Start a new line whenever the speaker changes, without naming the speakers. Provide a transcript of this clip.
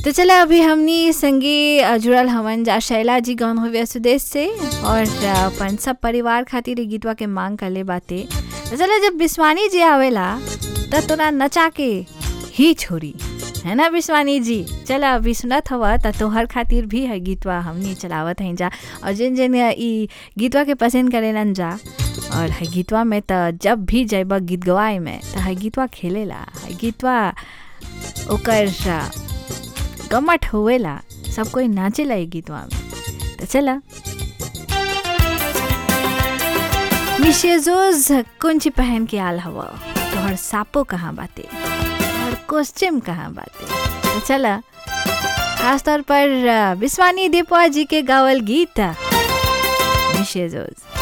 तो चला अभी हमनी संगे अ, जुड़ल हवन जा शैला जी गौन हुए सुदेश से और अ, अपन सब परिवार खातिर इ गीतवा के मांग कर ले बाते तो चला जब बिस्वानी जी आवेला त तोरा नचा के ही छोरी है ना विश्वानी जी चला अभी सुनत हवा त तोहर खातिर भी है गीतवा हमनी चलावत हैं जा और जिन जिन ई गीतवा के पसंद करेलन जा और है गीतवा में त जब भी जैब गीत गवाए में त है गीतवा खेलेला है गीतवा ओकर आ, गमट होवेला सब कोई नाचेला ई गीतवा में तो चला मिशेजोज कुंची पहन के आल हवा तोहर सापो कहाँ बाते और कॉस्ट्यूम कहाँ बाते तो चला खास तौर पर आ, विश्वानी दीपवा जी के गावल गीत मिशेजोज